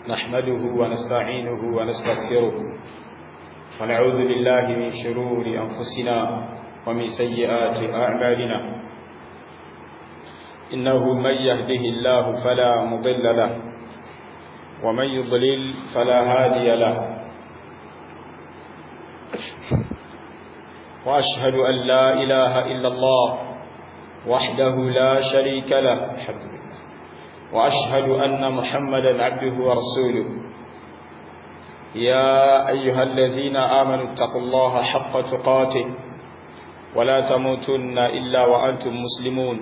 نحمده ونستعينه ونستغفره ونعوذ بالله من شرور أنفسنا ومن سيئات أعمالنا إنه من يهده الله فلا مضل له ومن يضلل فلا هادي له وأشهد أن لا إله إلا الله وحده لا شريك له الحمد لله وأشهد أن محمدا عبده ورسوله يا أيها الذين آمنوا اتقوا الله حق تقاته ولا تموتن إلا وأنتم مسلمون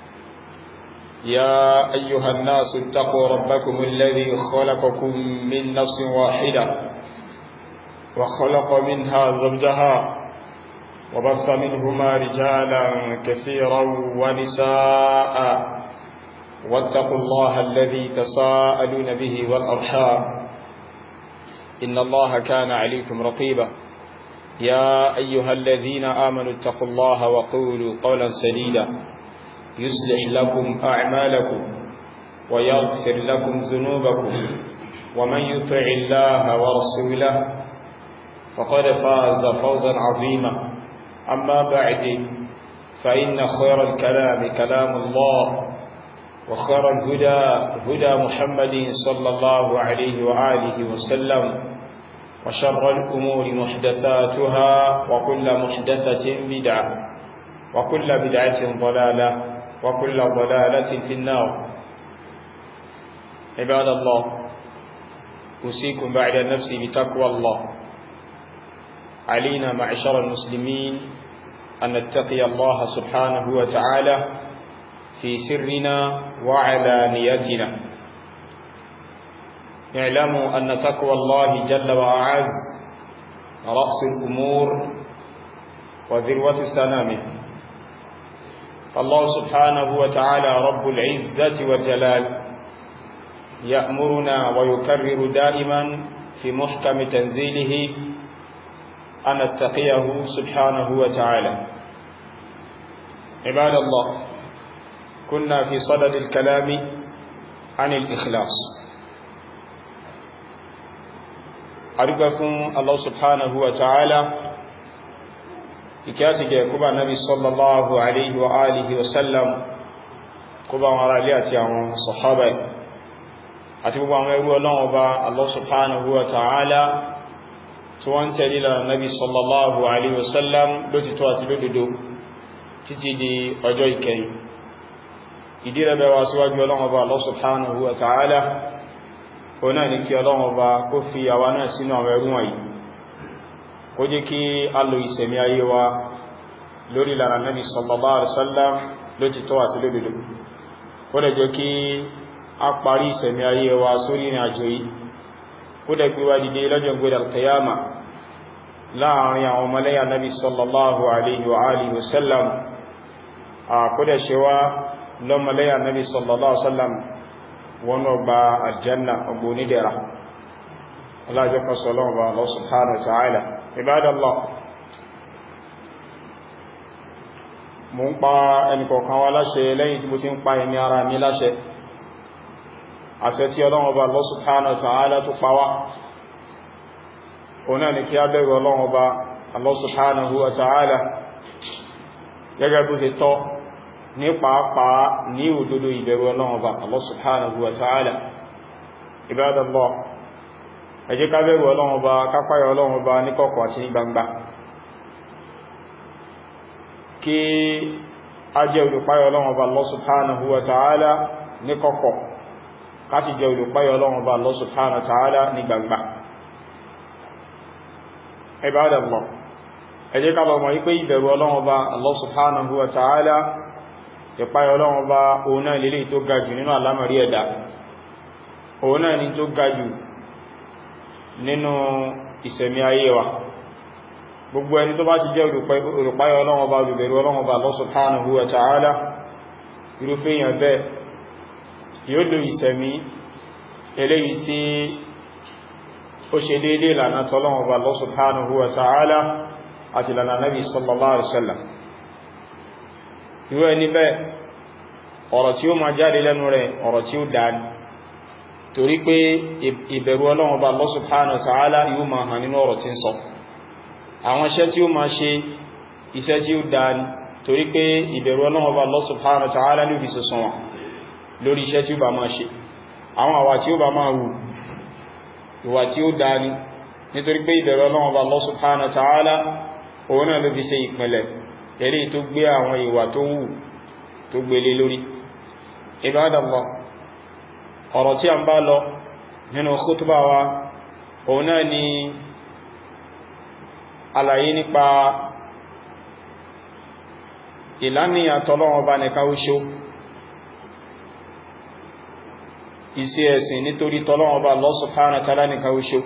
يا أيها الناس اتقوا ربكم الذي خلقكم من نفس واحدة وخلق منها زوجها وبث منهما رجالا كثيرا ونساء واتقوا الله الذي تساءلون به والأرحام إن الله كان عليكم رقيبا يا أيها الذين آمنوا اتقوا الله وقولوا قولا سديدا يصلح لكم أعمالكم ويغفر لكم ذنوبكم ومن يطع الله ورسوله فقد فاز فوزا عظيما أما بعد فإن خير الكلام كلام الله وخير الهدى هدى محمد صلى الله عليه وآله وسلم وشر الأمور محدثاتها وكل محدثة بدعة وكل بدعة ضلالة وكل ضلالة في النار عباد الله أوصيكم بعد النفس بتقوى الله علينا معشر المسلمين أن نتقي الله سبحانه وتعالى في سرنا وعلانيتنا اعلموا أن تقوى الله جل وعز رأس الأمور وذروة سنامه فالله سبحانه وتعالى رب العزة والجلال يأمرنا ويكرر دائما في محكم تنزيله أن نتقيه سبحانه وتعالى عباد الله كنا في صدد الكلام عن الإخلاص أرجوكم الله سبحانه وتعالى ìkíyàsí jẹ́ kúbà nábi sallallahu alaihi wa alihi wa sallam kúbà wọn ará ilé àti àwọn sọ̀hábà àti gbogbo àwọn ẹrú ọlọ́wọ́ bá Allah subhanahu wa ta'ala tí wọ́n tẹ̀lé lára nábi sallallahu alaihi wa sallam lótìtọ́ àti lódodo títí di ọjọ́ ìkẹyìn ìdí rẹ̀ bẹ̀wà síwájú ọlọ́wọ́ bá Allah subhanahu wa ta'ala ó náà ní kí ọlọ́wọ́ bá kó fi àwa náà sínú àwọn ẹrú wọ̀nyí kó jẹ́ kí a lo ìsẹ̀mí ayé wa lórí lára Nabi sallallahu alaihi wasallam ló ti tọ́ àti lódodo kó dẹ̀ jẹ́ kí a parí ìsẹ̀mí ayé wa sórí ní àjò yìí kó dẹ̀ gbé wa dìde lọ́jọ́ gbé al-qiyama láàrin àwọn ọmọlẹ́yà Nabi sallallahu alaihi wa alihi wasallam a kó dẹ̀ ṣe wá lọ́mọlẹ́yà Nabi sallallahu alaihi wasallam wọn ọgbà aljanna ọgbà onídẹ̀ra Allah jẹ́ kọsọ̀lọ́wọ́ bá Allah subhanahu wa ta'ala Ibadallah mo ń pa ẹnìkọ̀ọ̀kan wa láṣẹ lẹ́yìn tí mo ti ń pa ẹni ara mi láṣẹ àṣẹ tí Ọlọ́run Ọba Allah subhanahu wa ta'ala tó pa wá òun náà ni kí a bẹ̀rù Ọlọ́run Ọba Allah subhanahu wa ta'ala gẹ́gẹ́ bó ṣe tọ́ ní pàápàá ní òdodo ìbẹ̀rù Ọlọ́run Ọba Allah subhanahu wa ta'ala Ibadallah ẹ jẹ́ ká bẹ̀rù Ọlọ́run Ọba kápáyà Ọlọ́run Ọba ní kọ̀kọ̀ àti ní gbangba kí a jẹ́ olùpáyà Ọlọ́run Ọba Allah subhanahu wa ta'ala ní kọ̀kọ̀ ká sì jẹ́ olùpáyà Ọlọ́run Ọba Allah subhanahu wa ta'ala ní gbangba Ibadallah ẹ jẹ́ ká lọ mọ̀ wípé ìbẹ̀rù Ọlọ́run Ọba Allah subhanahu wa ta'ala ìpáyà Ọlọ́run Ọba òun náà lélẹ̀ tó ga jù nínú àlámọ̀rí ẹ̀dá òun náà ni tó ga jù nínú ìsẹ̀mí ayé wa gbogbo ẹni tó bá ti jẹ́ olùpáyọ Ọlọ́run Ọba olùbẹ̀rù Ọlọ́run Ọba Allah subhanahu wa ta'ala irúfẹ́ èèyàn bẹ́ẹ̀ yóò lò ìsẹ̀mí eléyìí tí ó ṣe déédé lànà tọ́lọ́run Ọba Allah subhanahu wa ta'ala àti lànà Nabi sallallahu alaihi wasallam irú ẹni bẹ́ẹ̀ ọ̀rọ̀ tí ó máa jáde lẹ́nu rẹ̀ ọ̀rọ̀ tí ó dáni torí pé ìbẹ̀rù ọlọ́run ọba Allah subhanahu wa ta'ala yóò máa hàn nínú ọ̀rọ̀ tí ń sọ àwọn iṣẹ́ tí ó máa ṣe iṣẹ́ tí ó dáa ni torí pé ìbẹ̀rù ọlọ́run ọba Allah subhanahu wa ta'ala ní òbí sọ̀sọ̀ wọn lórí iṣẹ́ tí ó bá máa ṣe àwọn àwà tí ó bá máa wù ìwà tí ó dáa ni nítorí pé ìbẹ̀rù ọlọ́run ọba Allah subhanahu wa ta'ala òun náà ló fi ṣe ìpìnlẹ̀ èrí tó gbé àwọn ìwà tó wù tó gbélé lórí Ibadallah ọ̀rọ̀ tí a ń bá lọ nínú khutbah wa òun náà ni àlàyé nípa ìlànìyàn tọ́lọ́wọ́ bá nìkan oṣó isi ẹ̀sìn nítorí tọ́lọ́wọ́ bá Allah subhanahu wa ta'ala nìkan oṣó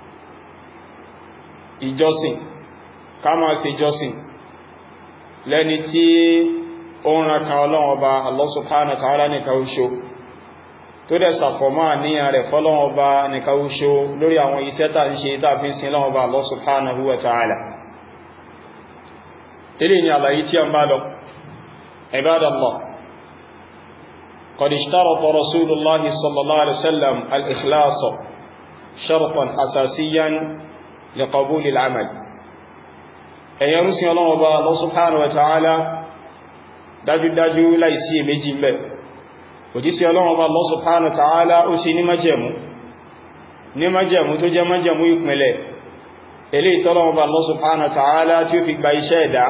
ìjọsìn ká máa ṣe ìjọsìn lẹ́ni tí ó ń rankan ọlọ́wọ́ bá Allah subhanahu wa ta'ala nìkan oṣó tó dẹ̀ sàfọ̀mọ́ àníyàn rẹ̀ fọ́lọ́wọ́ bá nìkan oṣó lórí àwọn iṣẹ́ tà ń ṣe tàbí sin lọ́wọ́ bá Allah subhanahu wa ta'ala ilé ni àlàyé tí a ń bá lọ عباد الله قد اشترط رسول الله صلى الله عليه وسلم الإخلاص شرطا أساسيا لقبول العمل أن يرسي الله وبا الله سبحانه وتعالى dájú dájú láìsí èméjì mẹ́ òjísí ọlọ́run ọba Allah subhanahu wa ta'ala ó sì ní májẹ̀mú ní májẹ̀mú tó jẹ́ májẹ̀mú ìpínlẹ̀ ilé ìtọ́lọ́run ọba Allah subhanahu wa ta'ala tí ó fi gba iṣẹ́ ẹ̀dá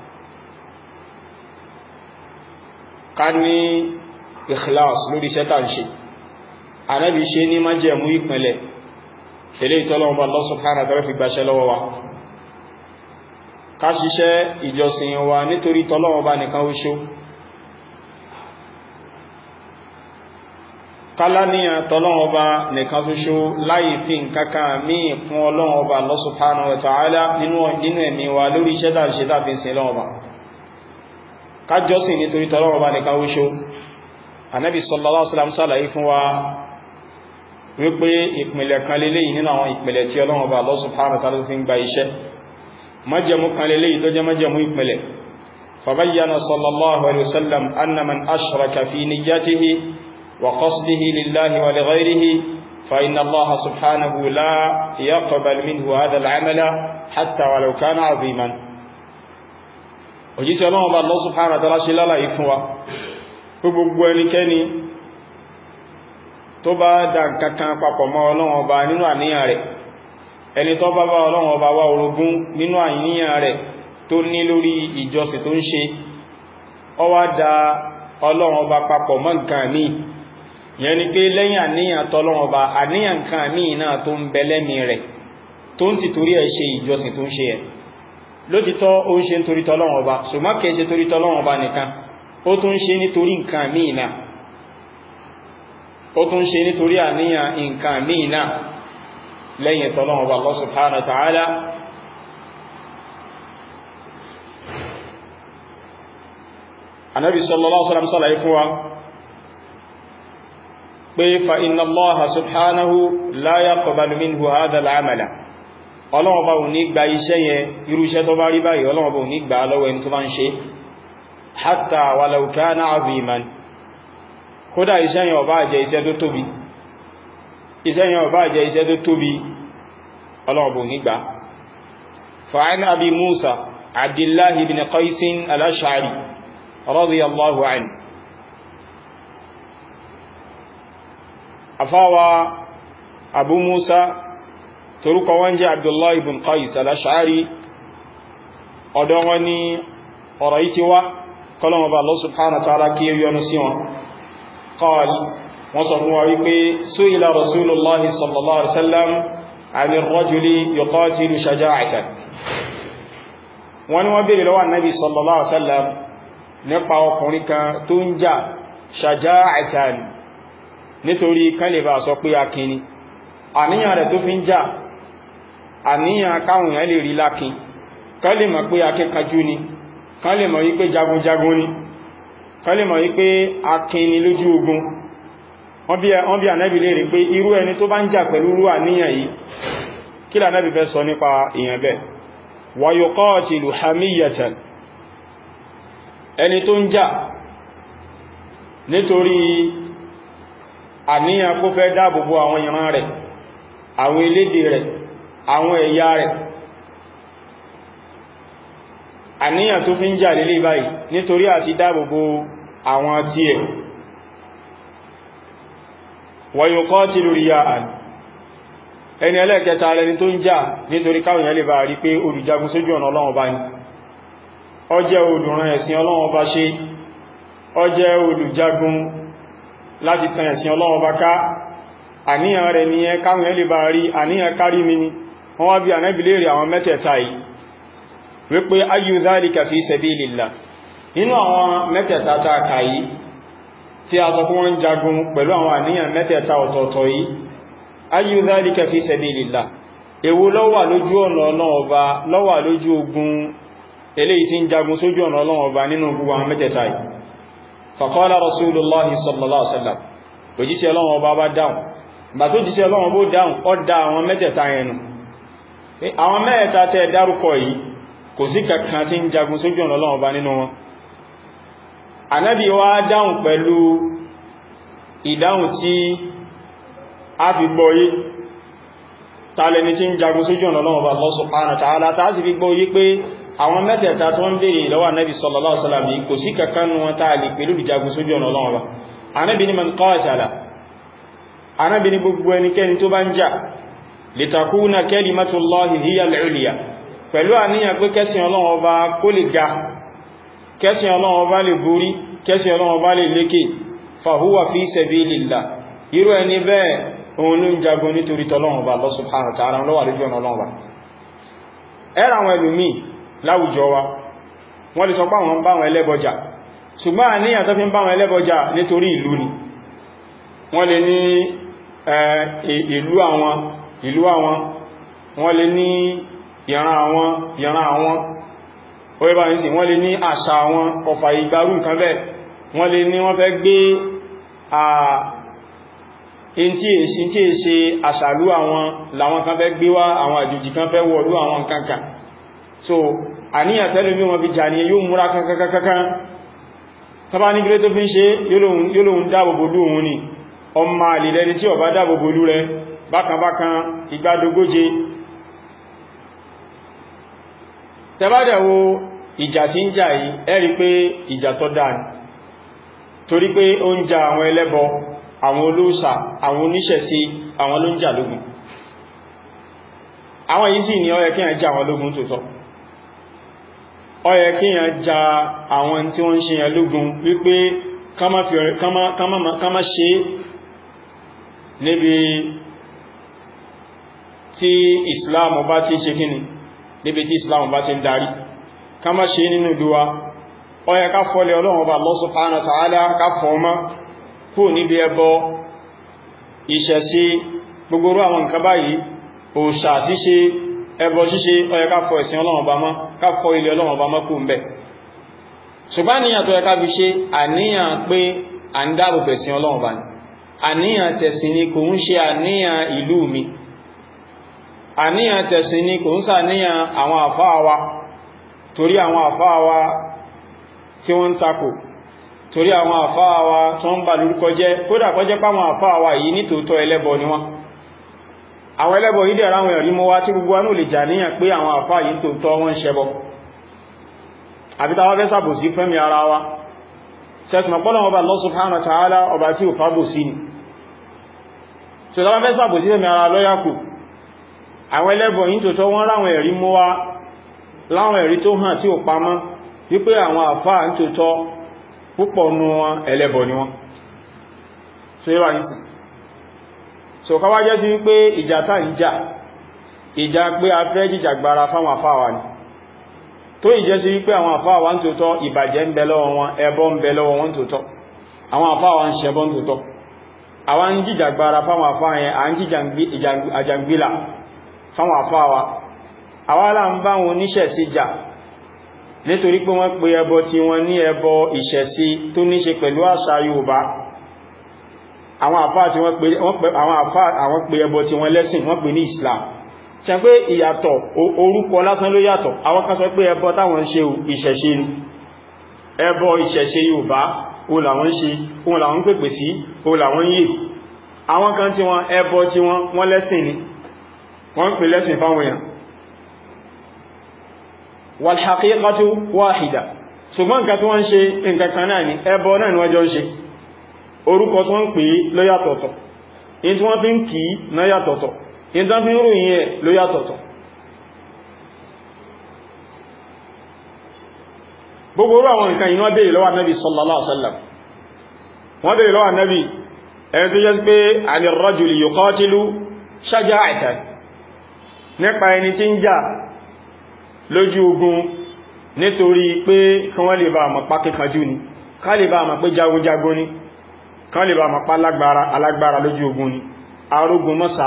ká ní ikhlas lórí iṣẹ́ tàà ń ṣe anábi ṣe ní májẹ̀mú ìpínlẹ̀ ilé ìtọ́lọ́wọ́ bá Allah subhanahu wa ta'ala fi gbáṣẹ́ lọ́wọ́ wa ká ṣiṣẹ́ ìjọsìn wa nítorí tọ́lọ́wọ́ bá nìkan oṣó kálàníyàn tọ́lọ́wọ́ bá nìkan oṣó láì fi nǹkankan míì fún ọlọ́wọ́ bá Allah subhanahu wa ta'ala nínú ẹ̀mí wa lórí iṣẹ́ tàà ṣe tàbí sin lọ́wọ́ bá kájọ́sìn nítorí tọ́lọ́wọ́ bá nìkan oṣó anábi sallallahu alaihi wasallam ṣàlàyé fún wa wípé ìpìlẹ̀ kan lélẹ́yìn nínú àwọn ìpìlẹ̀ tí Ọlọ́run bá Allah subhanahu wa ta'ala fi ń gba iṣẹ́ májẹ̀mú kan lélẹ́yìn tó jẹ́ májẹ̀mú ìpìlẹ̀ fabayyana sallallahu alaihi wasallam anna man ashraka fi niyyatihi wa qasdihi lillahi wa li ghayrihi fa inna Allah subhanahu la yaqbal minhu hadha al-amala hatta walau kana 'aziman òjíṣẹ́ Ọlọ́run bá Allah subhanahu wa ta'ala ṣe lálàyé fún wa gbogbo ẹnikẹ́ni tó bá dá kankan papọ̀ mọ́ Ọlọ́run Ọba nínú àníyàn rẹ̀ ẹni tó bá bá Ọlọ́run Ọba wá orogún nínú àníyàn rẹ̀ tó ní lórí ìjọsìn tó ń ṣe ó wá dá Ọlọ́run Ọba papọ̀ mọ́ nǹkan míì yẹn ni pé lẹ́yìn àníyàn tọ́lọ́run Ọba àníyàn nǹkan míì náà tó ń bẹ lẹ́mí rẹ̀ tó ń ti torí ẹ̀ ṣe ìjọsìn tó ń ṣe ẹ̀ lótìtọ́ ó ń ṣe nítorí tọ́lọ́run Ọba ṣùgbọ́n kìí ṣe torí tọ́lọ́run Ọba nìkan ó tún ṣe nítorí nǹkan míì náà ó tún ṣe nítorí àníyàn nǹkan míì náà lẹ́yìn tọ́lọ́wọ́ bá Allah subhanahu wa ta'ala anábi sallallahu alaihi wasallam sálàyé fún wa pé fa inna Allaha subhanahu la yaqbalu minhu hadha al-amala ọlọ́wọ́ bá ò ní gba iṣẹ́ yẹn irú iṣẹ́ tó bá rí báyìí ọlọ́wọ́ bá ò ní gba lọ́wọ́ ẹni tó bá ń ṣe hatta walau kana aziman kódà iṣẹ́ yẹn ó bá jẹ́ iṣẹ́ tó tóbi iṣẹ́ yẹn ó bá jẹ́ iṣẹ́ tó tóbi ọlọ́ọ̀bù nígbà fa'an abi musa abdullahi bin qaisin al-ash'ari radiyallahu anhu afawa abu musa torúkọ wọn jẹ́ abdullahi bin qais al-ash'ari ọ̀dọ̀ wọn ni ọ̀rọ̀ yìí ti wá kọlọ̀wọ̀ bá Allah subhanahu wa ta'ala kí yọnu sí wọn قال وصفوا wípé سئل رسول الله صلى الله عليه وسلم عن الرجل يقاتل شجاعة wọ́n wọ́n bèèrè lọ́wọ́ Ànábì sallallahu alaihi wasallam nípa ọkùnrin kan tó ń jà shaja'atan nítorí kálẹ̀bà sọ pé akíní àníyàn rẹ̀ tó fi ń jà àníyàn káwọn èèyàn lè rí lákin kálẹ̀ mọ̀ pé akẹ́kàjú ni kálẹ̀ mọ̀ wípé jagunjagun ni kálẹ̀ mọ̀ wípé akíní lójú ogun wọ́n bí ànábì lè rí pé irú ẹni tó bá ń jà pẹ̀lú rú àníyàn yìí kí lànábì fẹ́ sọ nípa èèyàn bẹ́ẹ̀ wa yuqatilu hamiyatan ẹni tó ń jà nítorí àníyàn kó fẹ́ dáàbòbò àwọn ìran rẹ̀ àwọn elédè rẹ̀ àwọn ẹ̀yà rẹ̀ àníyàn tó fi ń jà lélé báyìí nítorí àti dáàbòbò àwọn tí ẹ̀ wa yuqatilu riya'an ẹni ẹlẹ́ẹ̀kẹta lẹni tó ń jà nítorí káwọn èèyàn lè bá rí pé olùjagun sójú ọ̀nà Ọlọ́run bá ní ó jẹ́ olùran ẹ̀sìn Ọlọ́run bá ṣe ó jẹ́ olùjagun láti tan ẹ̀sìn Ọlọ́run bá ká àníyàn rẹ̀ ní ẹ káwọn èèyàn lè bá rí àníyàn kárí mi ni wọ́n wá bí Ànábì léèrè àwọn mẹ́tẹ̀ẹ̀ta yìí wípé ayyu dhalika fi sabilillah nínú àwọn mẹ́tẹ̀ẹ̀ta tá a kà yìí tí a sọ fún wọn jagun pẹ̀lú àwọn àníyàn mẹ́tẹ̀ẹ̀ta ọ̀tọ̀ọ̀tọ̀ yìí ayyu dhalika fi sabilillah èwo ló wà lójú ọ̀nà Ọlọ́run Ọba ló wà lójú ogun eléyìí tí ń jagun sójú ọ̀nà Ọlọ́run Ọba nínú gbogbo àwọn mẹ́tẹ̀ẹ̀ta yìí faqala rasulullahi sallallahu alaihi wasallam òjíṣẹ́ Ọlọ́run Ọba bá dáhùn bà tó jíṣẹ́ Ọlọ́run bó dáhùn ó dá àwọn mẹ́tẹ̀ẹ̀ta yẹn nù àwọn mẹ́ẹ̀ta tẹ́ dárúkọ yìí kò sí kankan tí ń jagun sójú ọ̀nà Ọlọ́run Ọba nínú wọn Ànábì wá dáhùn pẹ̀lú ìdáhùn tí a fi gbọ́yé tààlẹni tí ń jagun sójú ọ̀nà Ọlọ́run Ọba Allah subhanahu wa ta'ala tàà sì fi gbọ́yé pé àwọn mẹ́tẹ̀ẹ̀ta tó ń bèèrè lọ́wọ́ Ànábì sallallahu alaihi wasallam kò sí kankan nù wọn tàà lè pẹ̀lú ìjagun sójú ọ̀nà Ọlọ́run Ọba Ànábì ní man qatala Ànábì ní gbogbo ẹnikẹ́ni tó bá ń jà litakuna kalimatullahi hiya al-ulya pẹ̀lú àníyàn pé kẹ́sìn Ọlọ́run Ọba kó lè ga kẹ́sìn Ọlọ́run Ọba lè borí kẹ́sìn Ọlọ́run Ọba lè lékè fahuwa fi sabilillah irú ẹni bẹ́ẹ̀ òun ló ń jagun nítorí tọ́lọ́run Ọba Allah subhanahu wa ta'ala lọ́wà lójú ọ̀nà Ọlọ́run Ọba ẹ̀rọ àwọn ẹlòmí láwùjọ wa wọ́n lè sọ pé àwọn bá wọn ẹlẹ́bọjà ṣùgbọ́n àníyàn tó fi ń bá wọn ẹlẹ́bọjà nítorí ìlú ni wọ́n lè ní ìlú àwọn ìlú àwọn wọ́n lè ní ìran àwọn ìran àwọn orí bá ń sì wọ́n lè ní àṣà àwọn ọfà ìgbárù nǹkan bẹ́ẹ̀ wọ́n lè ní wọ́n fẹ́ gbé in tí èṣì tí è ṣe àṣàlú àwọn làwọn kan fẹ́ gbé wá àwọn àjòjì kan fẹ́ wọ̀lú àwọn nǹkankan so àníyàn tẹ́lú bí wọ́n fi jà ní yóò múra kankankankan tọba ní gílé tó fi ń ṣe yóò lóhun dáàbòbò lóhun ni ọmọ àlìlẹ́ni tí ó bá dáàbòbò lú rẹ bákanbákan igbádogóje tẹbádẹ̀wò ìjà tí ń jà yìí ẹ rí pé ìjà tó dáa ni torí pé ó ń jà àwọn ẹlẹ́bọ àwọn olóòṣà àwọn oníṣẹ̀ṣe àwọn ló ń jà lógun àwọn yìí sì ni ó yẹ kí yàn jà àwọn lógun tòótọ́ ó yẹ kí yàn jà àwọn tí wọ́n ń ṣe yàn lógun wípé ká má ṣe níbi tí Islam bá ti ṣe kíni níbi tí Islam bá ti ń darí ká má ṣe nínú ìdúwa ó yẹ ká fọ́lẹ̀ Ọlọ́run Ọba Allah subhanahu wa ta'ala ká fọ́ọ́mọ́ kó níbi ẹbọ ìṣẹ̀ṣe gbogbo àwọn nǹkan báyìí òòṣà ṣíṣe ẹbọ ṣíṣe ó yẹ ká fọ ẹ̀sìn Ọlọ́run Ọba mọ́ ká fọ ilé Ọlọ́run Ọba mọ́ kú ń bẹ̀ ṣùgbọ́n àníyàn tó yẹ ká fi ṣe àníyàn pé à ń dáàbò bẹ̀sìn Ọlọ́run Ọba ni àníyàn tẹ̀sìn ni kò ń ṣe àníyàn ìlú mi àníyàn tẹ̀sìn ni kò ń ṣàníyàn àwọn àfáà wa torí àwọn àfáà wa tí wọ́n ń takò torí àwọn àfáà wa tó ń bà lórúkọ jẹ́ kódà kó jẹ́ páwọn àfáà wa yìí ní tòótọ́ ẹlẹ́bọ ni wọ́n àwọn ẹlẹ́bọ yìí dẹ̀ra àwọn ẹ̀rí mọ́ wá tí gbogbo anú lè jà níyàn pé àwọn àfáà yìí tòótọ́ wọ́n ń ṣẹbọ àbí táwa fẹ́ sàbòsí fẹ́mi ara wa sẹ́sùn pọ́lọ̀ ọba Allah subhanahu wa ta'ala ọba tí ò fábòsí ni so táwa fẹ́ sàbòsí fẹ́mi ara lọ́yàkù àwọn ẹlẹ́bọ yìí tòótọ́ wọ́n ráwọn ẹ̀rí mọ́ wá láwọn ẹ̀rí tó hàn tí ò pamọ́ wípé àwọn àfáà ń tòótọ́ púpọ̀ nú wọn ẹlẹ́bọ ni wọ́n so yíwa nìsìn so ká wá jẹ́ sí wípé ìjà tá ń jà ìjà pé a fẹ́ jìjàgbara fáwọn àfáà ni tó ìjẹ́ sí wípé àwọn àfáà wa ń tòótọ́ ìbàjẹ́ ń bẹ lọ́wọ́ wọn ẹbọ ń bẹ lọ́wọ́ wọn tòótọ́ àwọn àfáà wa ń ṣẹbọ ń tòótọ́ àwọn ń jìjàgbara fáwọn àfáà yẹn à ń jìjàngbìlà fáwọn àfáà wa àwọn alá ń bá wọn oníṣẹ̀sí jà nítorí pé wọ́n pe ẹbọ tí wọ́n ní ẹbọ ìṣẹ̀sí tó ní ṣe pẹ̀lú àṣà Yorùbá àwọn àfáà tí wọ́n pe àwọn àfáà àwọn pe ẹbọ tí wọ́n lẹ́sìn wọ́n pe ní Islam ṣe pé ìyàtọ̀ orúkọ lásán ló yàtọ̀ àwọn kan sọ pé ẹbọ táwọn ń ṣe ìṣẹ̀ṣe ni ẹbọ ìṣẹ̀ṣe Yorùbá o làwọn ń ṣe o làwọn ń pèpè sí o làwọn ń yè àwọn kan tí wọ́n ẹbọ tí wọ́n wọ́n lẹ́sìn ni wọ́n ń pè lẹ́sìn fáwọn èèyàn wal haqiqatu wahida ṣùgbọ́n nǹkan tí wọ́n ń ṣe nǹkan kan náà ni ẹbọ náà ni wọ́n jọ ń ṣe orúkọ tí wọ́n ń pè ló yàtọ̀tọ̀ in tí wọ́n fi ń kì í náà yàtọ̀tọ̀ in tí wọ́n fi ń ròyìn ẹ̀ ló yàtọ̀tọ̀ gbogbo orú àwọn nǹkan iná bèèrè lọ́wọ́ Nabi sallallahu alaihi wasallam wọ́n bèèrè lọ́wọ́ Nabi ẹni tó jẹ́ sí pé alirrajuli yuqatilu shaja'atan nípa ẹni tí ń jà lójú ogun nítorí pé kán wọ́n lè bá àmà pa kíkanjú ni ká lè bá àmà pé jagunjagun ni kán lè bá àmà pa alágbára lójú ogun ni arógun mọ́sá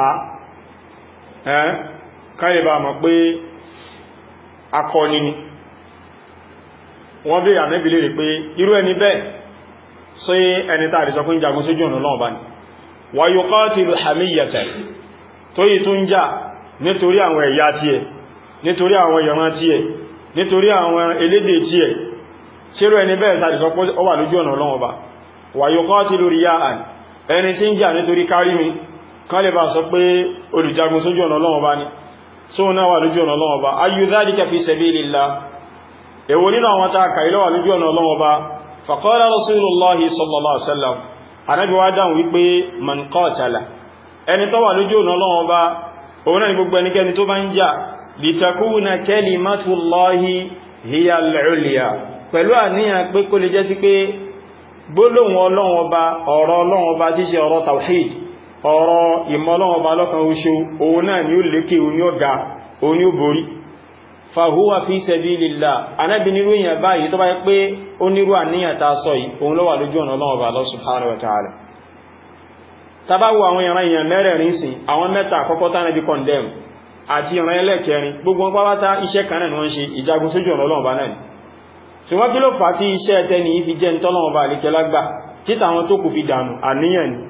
ká lè bá àmà pé akọni ni wọ́n bí ànẹ́bì lè rí pé irú ẹni bẹ́ẹ̀ sọ ẹni tàbí sọ fún jagun sójú ọ̀nà lọ́wọ́ bá ní wa yuqatilu hamiyyatan tó yìí tó ń jà nítorí àwọn ẹ̀yà tí ẹ̀ nítorí àwọn ìran tí ẹ̀ nítorí àwọn elédè tí ẹ̀ ṣírò ẹni bẹ́ẹ̀ sàdì sọ pé ó wà lójú ọ̀nà lọ́wọ́ bá wa yuqatilu riya'an ẹni tí ń jà nítorí kárí mi kan lè bá sọ pé olùjagun sójú ọ̀nà lọ́wọ́ bá ní sóhun náà wà lójú ọ̀nà lọ́wọ́ bá ayyu dhalika fi sabilillah èwo nínú àwọn ta kàí lọ́wà lójú ọ̀nà ọlọ́wọ́ bá faqala rasulullahi sallallahu alaihi wasallam anábi wá dáhùn wípé man qatala ẹni tó wà lójú ọ̀nà ọlọ́wọ́ bá òun náà ni gbogbo ẹnikẹ́ni tó bá ń jà litakuna kalimatullahi hiya al-ulya pẹ̀lú àníyàn pé kó lè jẹ́ sí pé gbólóhùn ọlọ́wọ́ bá ọ̀rọ̀ ọlọ́wọ́ bá tí ṣe ọ̀rọ̀ tawhid ọ̀rọ̀ ìmọ̀ ọlọ́wọ́ bá lọ́kan oṣù òun náà ni ó lékè òun ni ó ga òun ni ó borí fàhúwà fi sabilillah anábi nírú èyàn báyìí tó bá yẹ pé ó nírú àníyàn ta sọ yìí òun ló wà lójú ọ̀nà Ọlọ́run Ọba Allah subhanahu wa ta'ala tàbáwò àwọn ìran èèyàn mẹ́rẹ̀ẹ̀rin sí àwọn mẹ́ta àkọ́kọ́ tánàbí condemn àti ìran ẹlẹ́kẹrin gbogbo pátá iṣẹ́ kan náà ni wọ́n ṣe ìjagun sójú ọ̀nà Ọlọ́run Ọba náà ni ṣùgbọ́n kí ló fà tí iṣẹ́ tẹni yìí fi jẹ́ ń tọ́lọ́run Ọba àlékẹ́ lágbà títà àwọn tó kù fi dànù àníyàn ni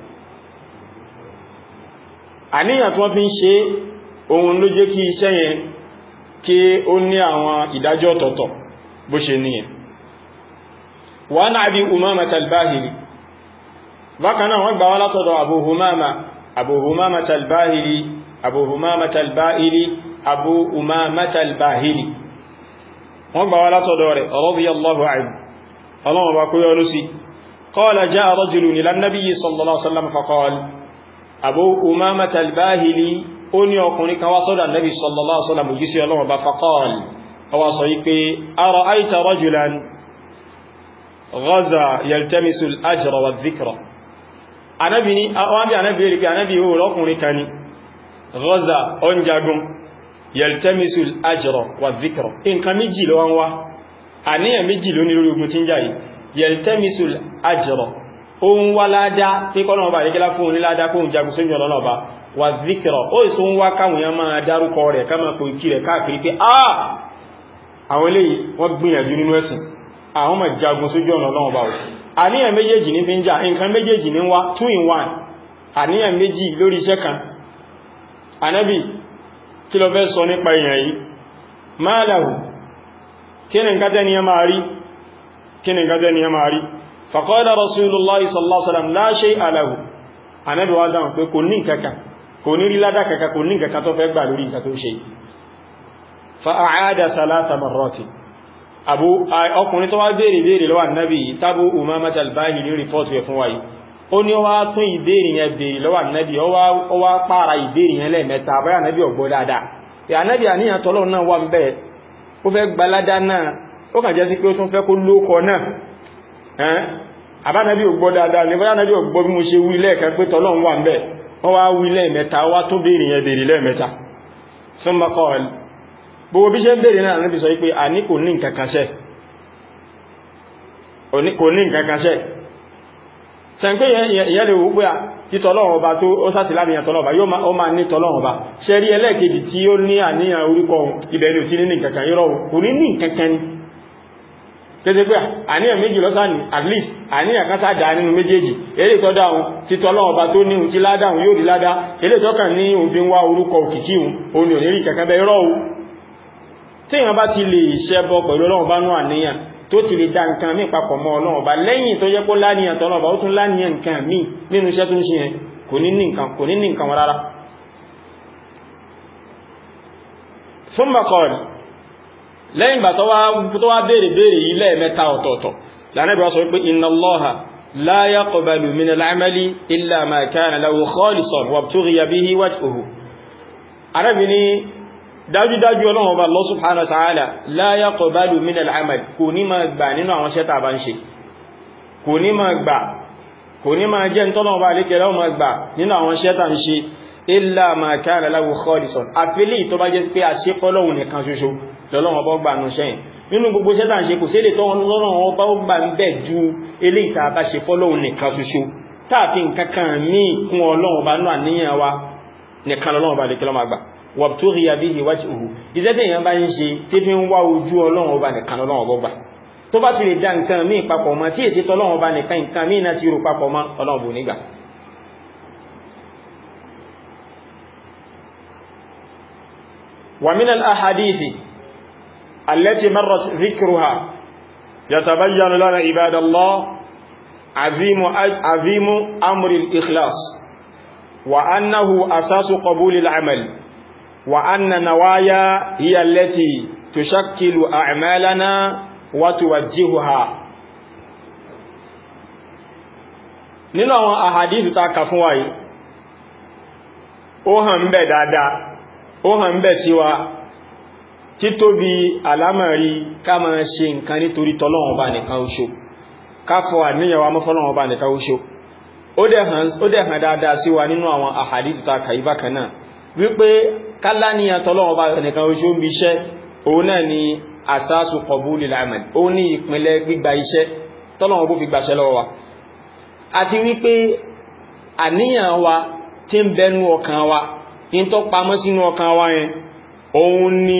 àníyàn tí wọ́n fi ń ṣe ohun ló jẹ́ kí iṣẹ́ yẹn kí ó ní àwọn ìdájọ́ ọ̀tọ̀ọ̀tọ̀ bó ṣe ní ẹ̀ wà náà bí umama talbahiri bákan náà wọ́n gbà wá látọ̀dọ̀ abu humama abu humama talbahiri abu humama talbahiri abu umama talbahiri wọ́n gbà wá látọ̀dọ̀ rẹ̀ radiyallahu anhu ọlọ́wọ́ bá kó yọrù sí qala jaa rajulun ila nabiyyi sallallahu alaihi wasallam faqala abu umama talbahiri ó ní ọkùnrin kan wá sọ́dọ̀ Nabi sallallahu alaihi wasallam jí sí ọlọ́run bá faqal ọwá sọ yí pé ara'ayta rajulan ghaza yaltamisu al-ajra wa dhikra anábi ní wọ́n bí anábi rí pé anábi ó rọ́kùnrin kan ní ghaza ọnjagun yaltamisu al-ajra wa dhikra nǹkan méjì ló wọ́n wá àníyàn méjì ló ní lórí ogun tí ń jà yìí yaltamisu al-ajra ohun wá ládá tí kọ́nà ọba àríkẹ́lá fún òní ládá kóhun jagun sójú ọ̀nà ọba wà zíkìrọ̀ ó ìsọ ń wá káwọn ya máa dárúkọ rẹ̀ ká máa pò ìkí rẹ̀ káàkiri pé àà àwọn eléyìí wọ́n gbìyànjú nínú ẹ̀sìn àwọn máa jagun sójú ọ̀nà ọba ò àníyàn méjèèjì ní fi ń jà nǹkan méjèèjì ní wá two in one àníyàn méjì lórí iṣẹ́ kan anábì kí ló fẹ́ sọ nípa èèyàn yìí máa làwù kí ni nǹkan tẹ́ni ya máa rí kí ni nǹkan tẹ́ni ya máa rí faqala rasulullahi sallallahu alaihi wasallam la shay'a lahu anábì wá dáhùn pé kò ní nǹkankan kò ní rí ládá kankan kò ní nǹkankan tó fẹ́ gbà lórí nǹkan tó ṣe fa'aada thalatha marrati abu ọkùnrin tó wá béèrè béèrè lọ́wọ́ annabi tabu umama talbahi ní rìpọ́tù ẹ̀ fún wáyé ó ní ó wá tún ìbéèrè yẹn béèrè lọ́wọ́ annabi ó wá pààrà ìbéèrè yẹn lẹ́ẹ̀mẹ́ta báyà annabi ọgbọ́ dáadáa ya annabi àníyàn tọ́lọ́ náà wà ń bẹ́ẹ̀ ó fẹ́ gbaládá náà ó kàn jẹ́ sí pé ó tún fẹ́ kó lókọ náà àbánabi ògbọ́ dáadáa ní báyá nábi ògbọ́ bí mo ṣe wí lẹ́ẹ̀kan pé tọ́lọ́run wà ń bẹ̀ wọ́n wá wí lẹ́ẹ̀mẹ́ta wá tó béèrè yẹn béèrè lẹ́ẹ̀mẹ́ta fún bá kọ́ ẹ̀lú gbogbo bí ṣe ń béèrè náà níbi sọ pé a ní kò ní nǹkankanṣẹ́ kò ní nǹkankanṣẹ́ sẹ́ńpé ìyẹ́ lè wó pé tí tọ́lọ́run ọba tó ó sáti láàrin tọ́lọ́run ọba yóò máa ní tọ́lọ́run ọba ṣe rí ẹlẹ́ẹ̀kejì tí ó ní àníyàn orúkọ ìbẹ̀rẹ̀ òtí ní nǹkankan yọ́rọ̀ kò ní ní nǹkankan ni tẹ́tẹ́ pé àníyàn méjì lọ́sàn at least àníyàn kan sáàdá nínú méjèèjì eré tọ́ dáhùn tí tọ́lọ́wọ́ bá tó ní ti ládáhùn yóò rí ládá eré tọ́kàn ní òfin wá orúkọ òkìkí òun ò ní rí kẹ̀kẹ́ bẹ́ rọ́ tí èèyàn bá ti lè ṣẹbọ pẹ̀lú ọlọ́run bá nú àníyàn tó ti lè dá nǹkan mí papọ̀ mọ́ ọlọ́run bá lẹ́yìn tó jẹ́ pé láníyàn tọ́lọ́run bá ó tún láníyàn nǹkan mí nínú iṣẹ́ tó ń ṣe yẹn kò ní ní nǹkan wọn rárá fún makọ̀ọ̀lì lẹ́yìn gbà tó wá béèrè béèrè yìí lẹ́ẹ̀mẹ́ta ọ̀tọ̀ọ̀tọ̀ lánàbí wá sọ wípé inna Allaha la yaqbalu min al-amali illa ma kana lahu khalisan wabtughiya bihi wajhuhu arábi ní dájúdájú ọlọ́run ọba Allah subhanahu wa ta'ala la yaqbalu min al-amal kò ní máa gbà nínú àwọn ṣẹ́ta bá ń ṣe kò ní máa gbà kò ní máa jẹ́ tọ́lọ́run ọba lékẹ́ lọ́wọ́ máa gbà nínú àwọn ṣẹ́ta ń ṣe illa ma kana lahu khalisan àfilé tó bá jẹ́ pé a ṣe fọ́lọ́run nìkan ṣoṣo lọ́lọ́run ọba gbà nù ṣẹ́yìn nínú gbogbo ṣẹ́ta ń ṣe kò sí èlé tọ́lọ́run ọba gbà ń bẹ̀ ju eléyìí tá a bá ṣe fọ́lọ́run nìkan ṣoṣo táàfin kankan míì kún ọlọ́run ọba náà àníyàn wa nìkan lọ́lọ́run ọba lékẹ́ lọ́wọ́ máa gbà wàbtúrí àbíhì wájúhù iṣẹ́ tí èyàn bá ń ṣe tí fi ń wá ojú ọlọ́run ọba nìkan ọlọ́run ọba gbà tó bá ti lè dá nǹkan míì papọ̀ mọ́ tí èsì tọ́lọ́run ọba nìkan nǹkan míì náà ti rò papọ̀ mọ́ ọlọ́run bò nígbà ومن الأحاديث التي مرت ذكرها يتبين لنا عباد الله عظيم عظيم أمر الإخلاص وأنه أساس قبول العمل وأن نوايا هي التي تشكل أعمالنا وتوجهها nínú àwọn àhàdìsù ta kà fún wa yìí ó hàn ń bẹ̀ dáadáa ó hàn ń bẹ̀ sí wa títóbi àlámọ̀rí ká máa ṣe nǹkan nítorí tọ́lọ́wọ́n ọba nìkan oṣù ká fọ àníyàwó amọ́fọ́lọ́wọ́n ọba nìkan oṣù ó dẹ̀ hàn dáadáa sí wa nínú àwọn àhàdìsù ta kà yí bákan náà wípé kálá ní àtọ́lọ́wọ́ bá ẹnìkan oṣù ń bí iṣẹ́ òun náà ni àsáàsù qabulil amal òun ní ìpínlẹ̀ gbígba iṣẹ́ tọ́lọ́wọ́ bó fi gbàṣẹ́ lọ́wọ́ wa àti wípé àníyàn wa tí ń bẹnu ọkàn wa in tó pamọ́ sínú ọkàn wa yẹn òun ni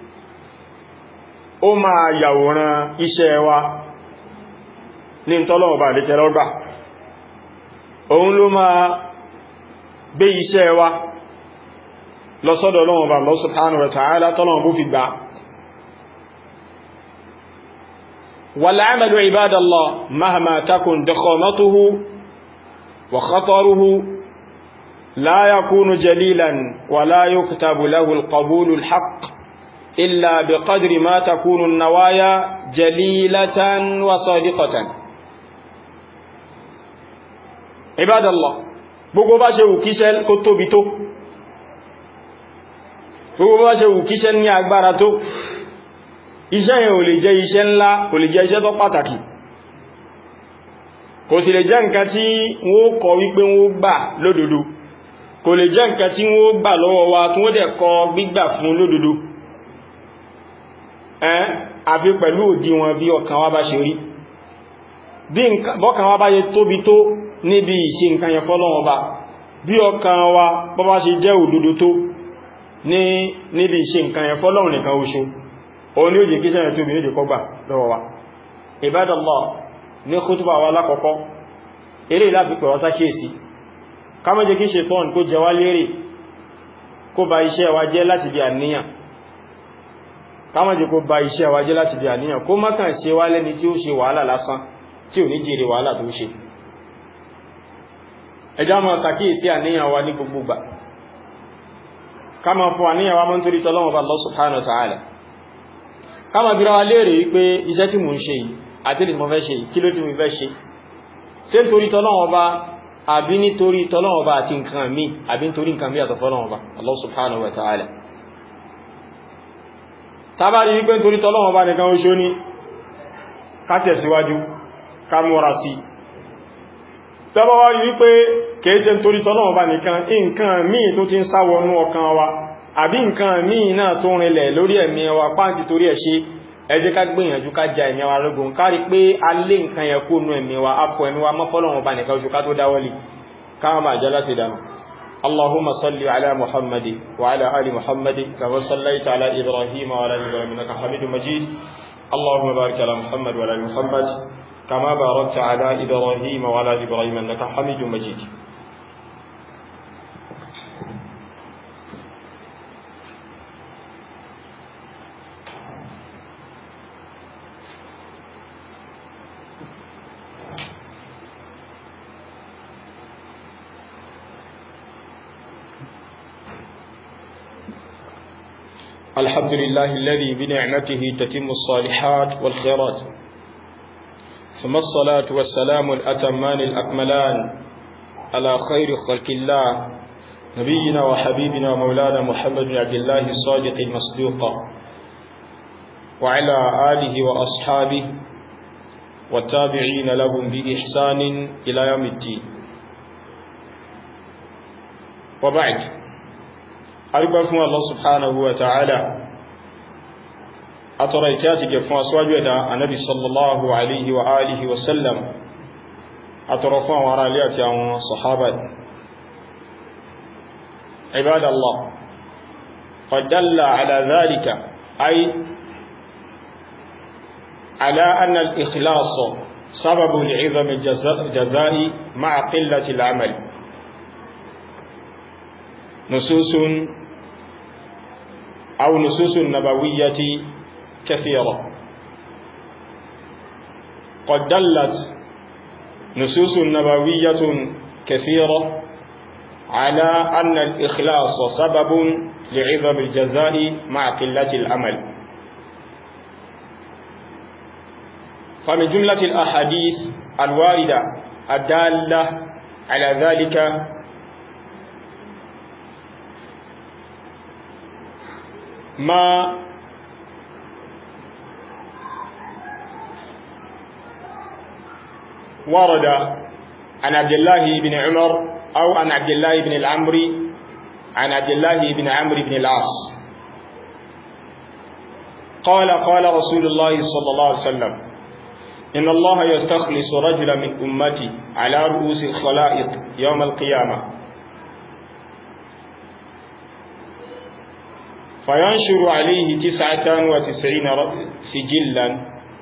ó máa yàwòrán iṣẹ́ wa ní tọ́lọ́wọ́ bá lẹ́kẹ́ lọ́gbà òun ló máa gbé iṣẹ́ wa lọ́sọ́dọ̀ Ọlọ́run bá Allah subhanahu wa ta'ala tọ́lọ́run bó fi gbà wal 'amalu 'ibadallah mahma takun dakhamatuhu wa khataruhu la yakunu jalilan wa la yuktabu lahu al-qabulu al-haqq illa biqadri ma takunu an-nawaya jalilatan wa sadiqatan ibadallah gbogbo bá ṣe wù kíṣẹ́ kó tóbi tó gbogbo bá ṣe wù kíṣẹ́ ní agbára tó iṣẹ́ yẹn ò lè jẹ́ iṣẹ́ ńlá kò lè jẹ́ iṣẹ́ tó pàtàkì kò sì lè jẹ́ nǹkan tí wọ́n kọ wípé wọ́n gbà lódodo kò lè jẹ́ nǹkan tí wọ́n gbà lọ́wọ́ wa tí wọ́n dẹ̀ kọ gbígbà fún lódodo ẹ́n àfi pẹ̀lú òdiwọ̀n bí ọkàn wa bá ṣe rí bí bọ́kàn wa bá yẹ tóbi tó níbi ìṣe nǹkan yẹn fọ́lọ́wọ́ bá bí ọkàn wa bọ́ bá ṣe jẹ́ òdodo tó ní níbi ìṣe nǹkan yẹn fọ́lọ́run nìkan oṣù òun ni ó jẹ́ kí sẹ́yẹ̀ tó bí ó jẹ́ kọgbà lọ́wọ́ wa Ibadallah ní khutba wa lákọ̀ọ́kọ́ eré láti pẹ̀ wọ́n sákèsí ká má jẹ́ kí ṣe tọ́n kó jẹ wá lérè kó ba iṣẹ́ wa jẹ́ láti di àníyàn ká má jẹ́ kó ba iṣẹ́ wa jẹ́ láti di àníyàn kó má kàn ṣe wá lẹ́ni tí ó ṣe wàhálà lásán tí ò ní jèrè wàhálà tó ṣe ẹjá máa sàkíyèsí àníyàn wa ní gbogbo gbà kama fún àníyàn wa mọ́ nítorí tọ́lọ́wọ́ bá Allah subhanahu wa ta'ala kama bí rawa léèrè wípé iṣẹ́ tí mo ń ṣe yìí àti lè mọ́ fẹ́ ṣe kí ló tí mo fẹ́ ṣe ṣé nítorí tọ́lọ́wọ́ bá àbí nítorí tọ́lọ́wọ́ bá àti nǹkan mi àbí nítorí nǹkan mi àtọ̀ fọ́lọ́wọ́ bá Allah subhanahu wa ta'ala tábàrí wípé nítorí tọ́lọ́wọ́ bá nìkan oṣó ní ká tẹ̀síwájú ká múra sí tọ́bọ́wá wípé kèése nítorí tọ́lọ́wọ́ bá nìkan nǹkan míì tó ti ń sáwọnú ọkàn wa àbí nǹkan míì náà tó rinlẹ̀ lórí ẹ̀mí wa páǹtì torí ẹ̀ ṣe ẹ jẹ́ ká gbìyànjú ká ja ẹ̀mí wa lógun kárí pé a lé nǹkan yẹn kó nú ẹ̀mí wa afọ ẹ̀mí wa mọ́fọ́lọ́wọ́ bá nìkan oṣù ká tó dáwọ́lì káwọn máa jẹ́ láti dànù اللهم صل على محمد وعلى آل محمد كما صليت على إبراهيم وعلى آل إبراهيم إنك حميد مجيد اللهم بارك على محمد وعلى آل محمد كما باركت على إبراهيم وعلى آل إبراهيم إنك حميد مجيد الحمد لله الذي بنعمته تتم الصالحات والخيرات ثم الصلاة والسلام الأتمان الأكملان على خير خلق الله نبينا وحبيبنا ومولانا محمد بن عبد الله الصادق المصدوق وعلى آله وأصحابه والتابعين لهم بإحسان إلى يوم الدين وبعد أربكم الله سبحانه وتعالى أترى كاتك فاسواج يدا النبي صلى الله عليه وآله وسلم أترى فان وراليات عن صحابة عباد الله قد دل على ذلك أي على أن الإخلاص سبب لعظم الجزاء مع قلة العمل نصوص أو نصوص نبوية كثيرة قد دلت نصوص نبوية كثيرة على أن الإخلاص سبب لعظم الجزاء مع قلة العمل فمن جملة الأحاديث الواردة الدالة على ذلك ما ورد عن عبد الله بن عمر أو عن عبد الله بن العمري عن عبد الله بن عمرو بن العاص قال قال رسول الله صلى الله عليه وسلم إن الله يستخلص رجلا من أمتي على رؤوس الخلائق يوم القيامة فينشر عليه تسعة وتسعين سجلا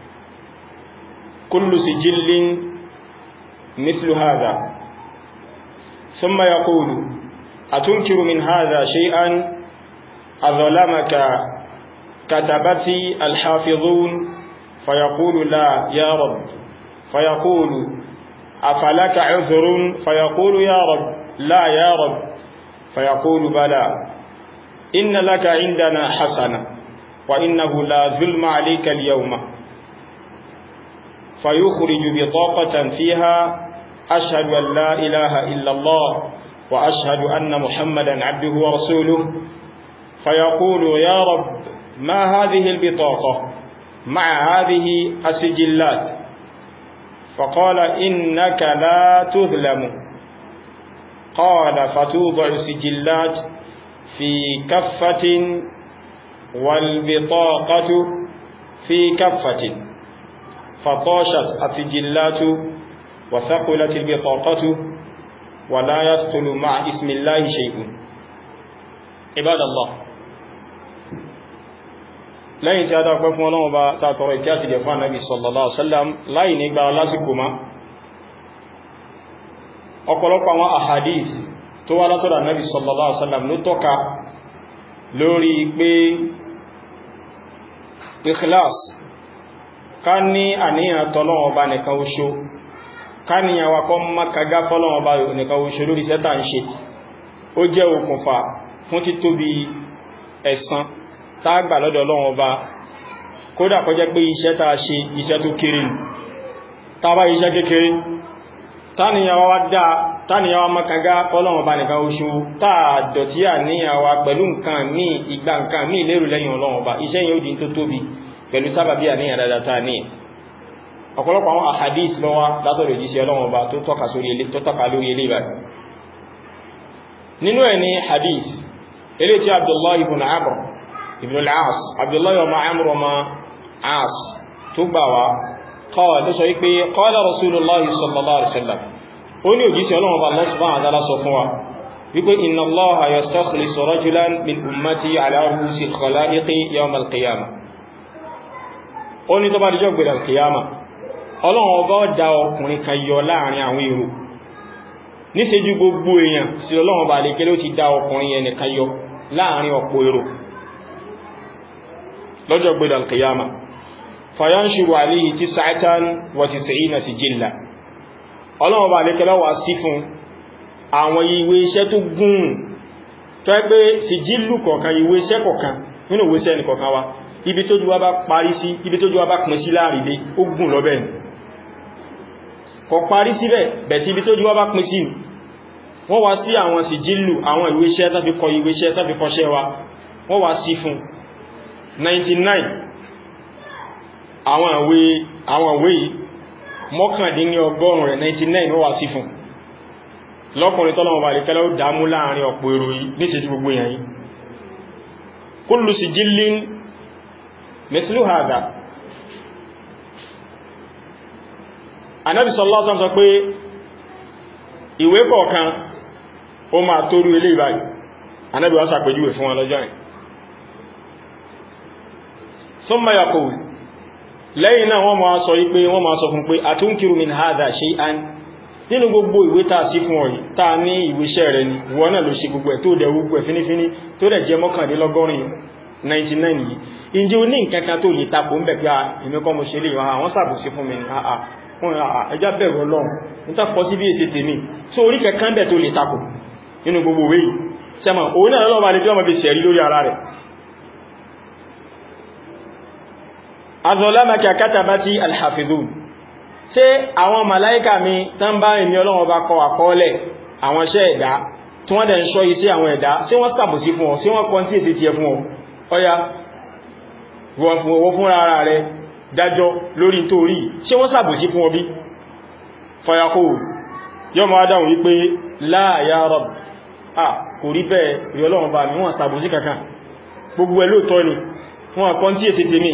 كل سجل مثل هذا ثم يقول أتنكر من هذا شيئا أظلمك كتبتي الحافظون فيقول لا يا رب فيقول أفلك عذر فيقول يا رب لا يا رب فيقول بلى إن لك عندنا حسنة وإنه لا ظلم عليك اليوم فيخرج بطاقة فيها أشهد أن لا إله إلا الله وأشهد أن محمدا عبده ورسوله فيقول يا رب ما هذه البطاقة مع هذه السجلات فقال إنك لا تظلم قال فتوضع سجلات في كفة والبطاقة في كفة فطاشت السجلات وثقلت البطاقة ولا يدخل مع اسم الله شيء عباد الله lẹ́yìn tí a dápẹ́ fún ọlọ́run bá sàtọrọ ìkí àti ìdẹ̀fún ànábì sallallahu alaihi wasallam láì ní gba lásìkò má ọ̀pọ̀lọpọ̀ àwọn ahadith tó wá látọ̀dọ̀ ànábì sallallahu alaihi wasallam ló tọ́ka lórí pé ikhlas ká ní àníyàn tọ́lọ́wọ́ bá nìkan oṣó ká ní àwà kọ́ makaga fọ́lọ́wọ́ bá nìkan oṣó lórí sẹ́tà ń ṣe ó jẹ́ okùnfà fún títóbi ẹ̀san tágbà lọ́dọ̀ Ọlọ́run Ọba kódà kó jẹ́ pé iṣẹ́ tàà ṣe iṣẹ́ tó kéré ní tàbá iṣẹ́ kékeré táníyàwó makaga Ọlọ́run Ọba nìkan oṣù táà dọ̀tí àníyàwó pẹ̀lú nǹkan míì ìgbà nǹkan míì lérò lẹ́yìn Ọlọ́run Ọba iṣẹ́ yóò di tó tóbi pẹ̀lú sábàbí àníyàn dáadáa táà ní ọ̀pọ̀lọpọ̀ àwọn ahadith ló wà látọ̀rọ̀ ìjíṣẹ́ Ọlọ́run Ọba tó tọ́ka lórí ilé ìbàdì nínú ẹ̀ ní hadith ilé tí Abdullahi ibn Amr ibn al-As Abdullahi wa Amr wa As tó gbà wá qala tó sọ wípé qala Rasulullahi sallallahu alaihi wasallam ó ní òjíṣẹ́ Ọlọ́run Ọba Allah subhanahu wa ta'ala sọ fún wa wípé inna Allaha yastakhlisu rajulan min ummati ala ru'usi al-khala'iqi yawm al-qiyamah ó ní tó bá dijọ́ gbèrè al-qiyama Ọlọ́run Ọba dá ọkùnrin kan yọ láàrin àwọn èrò níṣẹ́jú gbogbo èèyàn sí Ọlọ́run Ọba lè kéré ó ti dá ọkùnrin yẹn nìkan yọ láàrin ọ̀pọ̀ èrò lọ́jọ́ gbẹ̀dẹ̀ alkiyama fayanṣuru aléhì tí sa'atan wa tis'ina sijilla ọlọ́wọ́ bá lékẹ́lá wà sí fún àwọn ìwé iṣẹ́ tó gùn tó ẹgbẹ́ sijillu kọ̀ọ̀kan ìwé iṣẹ́ kọ̀ọ̀kan nínú ìwé sẹ́ni kọ̀ọ̀kan wa ibi tó jú wa bá parí sí ibi tó jú wa bá pín sí láàrin dé ó gùn lọ bẹ́ẹ̀ kọ̀ parí síbẹ̀ bẹ̀tí ibi tó jú wa bá pín sí wọ́n wá sí àwọn sì jílù àwọn ìwé iṣẹ́ tàbí kọ ìwé iṣẹ́ tàbí kọṣẹ́ wa wọ́n wá sí fún 99 àwọn ìwé àwọn ìwé yìí mọ́kàndínní ọgọ́rùn rẹ̀ 99 wọ́n wá sí fún lọ́kùnrin tọ́lọ́wọ́ bá lè kẹ́lẹ́ ó dámú láàrin ọ̀pọ̀ èrò yìí ní ṣe gbogbo èèyàn yìí kullu sijillin mislu hadha anábi sallallahu alaihi wasallam sọ pé ìwé kọ̀ọ̀kan ó máa tóru ilé ìbáyìí anábi wọ́n sàpèjúwẹ̀ fún wọn lọ́jọ́ yìí summa yaqul lẹ́yìn náà wọ́n máa sọ wípé wọ́n máa sọ fún pé atunkiru min hadha shay'an nínú gbogbo ìwé tàà sí fún ọ̀yí tàà ní ìwéṣẹ́ rẹ̀ ni wọ́n náà ló ṣe gbogbo ẹ̀ tó dẹ̀ gbogbo ẹ̀ fínífíní tó dẹ̀ jẹ́ mọ́kàndínlọ́gọ́rin 99 yìí ìjẹ́ o ní nǹkankan tó lè tapò ń bẹ̀ pé èmi kọ́ mo ṣe lè wọ́n àwọn sàbòsí fún mi ní àà ẹjá bẹ̀rù ọlọ́run níta pọ̀ sí bí èsì tèmi tó orí kankan bẹ̀ tó lè tapò nínú gbogbo ìwé yìí sẹ́mà òun náà lọ́wọ́ lè fi ọmọ bí sẹ̀rí lórí ara rẹ̀ azọlámàkà kátàbátí alhafizun ṣé àwọn màláíkà mi tán bá èmi ọlọ́run bá kọ àkọọ́lẹ̀ àwọn iṣẹ́ ẹ̀dá tí wọ́n dẹ̀ ń ṣọ́ iṣẹ́ àwọn ẹ̀dá ṣé wọ́n sàbòsí fún ọ ṣé wọ́n kọ́ tí èsì ti ẹ fún ọ ọya wọ́n fún owó fún ara rẹ̀ dájọ́ lórí torí ṣé wọ́n sàbòsí fún ọ bí fọyakó yọ́ ma dáhùn wípé la ya Rabb à kò rí bẹ́ẹ̀ rí ọlọ́run bá mi wọ́n sàbòsí kankan gbogbo ẹ̀ lóòtọ́ ni wọ́n kọ́ tí èsì tèmi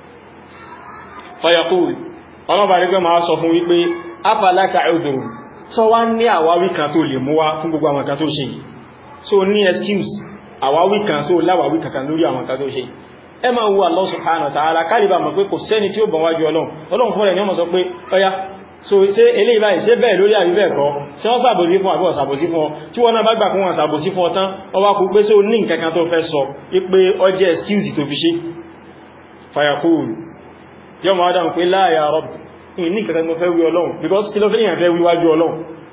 fọyakó ọlọ́ba rígbẹ́ máa sọ fún wípé afalaka ẹ̀dùrù tó wá ní àwáwí kan tó lè mú wá fún gbogbo àwọn kan tó ṣe yìí so ní excuse àwáwí kan so láwáwí kankan lórí àwọn kan tó ṣe yìí ẹ máa wo Allah subhanahu wa ta'ala kálíbà mọ̀ pé kò sẹ́ni tí ó bọ̀ wájú ọlọ́run ọlọ́run fún rẹ̀ ní ọmọ sọ pé ọya so ṣe eléyìí báyìí ṣe bẹ́ẹ̀ lórí àbí bẹ́ẹ̀ kọ́ ṣe wọ́n sàbòsí fún àbí ọ̀sàbòsí fún ọ tí wọ́n náà bá gbà fún wọn sàbòsí fún ọ tán ọwá kú pé só ní nǹkan kan tó fẹ́ sọ pé ọjẹ́ excuse tó fi ṣe fayakúrù yọ máa dáhùn pé la ya Rabb ní kẹta mo fẹ́ wí ọlọ́run because kí ló fẹ́ yàn fẹ́ wíwájú ọlọ́run